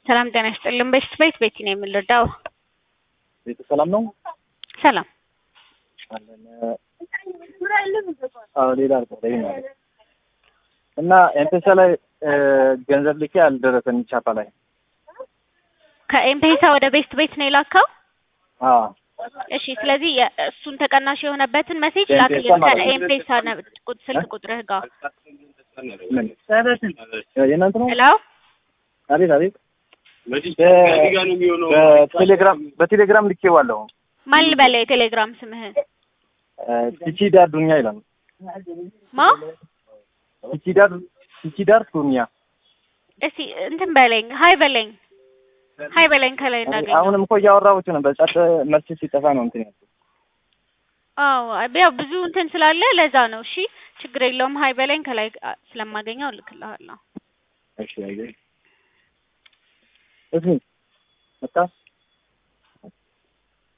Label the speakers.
Speaker 1: ሰላም ጤና ይስጥልን። በሽት ቤት ቤቲ ነው የምንረዳው።
Speaker 2: ቤቱ ሰላም ነው?
Speaker 1: ሰላም
Speaker 2: አለን። አዎ ሌላ አልቆጠኝ ማለት እና ኤምፔሳ ላይ ገንዘብ ልኬ አልደረሰም። ቻፓ ላይ
Speaker 1: ከኤምፔሳ ወደ ቤስት ቤት ነው የላከው።
Speaker 2: አዎ
Speaker 1: እሺ፣ ስለዚህ የ- እሱን ተቀናሽ የሆነበትን መሴጅ
Speaker 2: ከኤምፔሳ
Speaker 1: ላክልን
Speaker 2: ማለት ነው።
Speaker 1: ከኤምፔሳ ነ- ቁጥ- ስልክ ቁጥርህ ጋር
Speaker 2: ምን የእናንተ ነው?
Speaker 1: ሄሎ
Speaker 2: አቤት አቤት። በቴሌግራም በቴሌግራም ልኬዋለሁ።
Speaker 1: ማን ልበለው የቴሌግራም ስምህን
Speaker 2: ቲቺዳር ዱኛ ይላል።
Speaker 1: ማ
Speaker 2: ቲቺዳር ቲቺዳር ዱኛ።
Speaker 1: እስቲ እንትን በለኝ ሀይ በለኝ ሀይ በለኝ ከላይ እናገኘው
Speaker 2: አሁንም እኮ እያወራሁት ነው። በጫት መልስ ሲጠፋ ነው እንትን ያልኩት።
Speaker 1: አዎ ያው ብዙ እንትን ስላለ ለዛ ነው እሺ ችግር የለውም ሀይ በለኝ ከላይ አ- ስለማገኘው እልክልሃለሁ
Speaker 2: እሺ አየህ። እሺ መጣ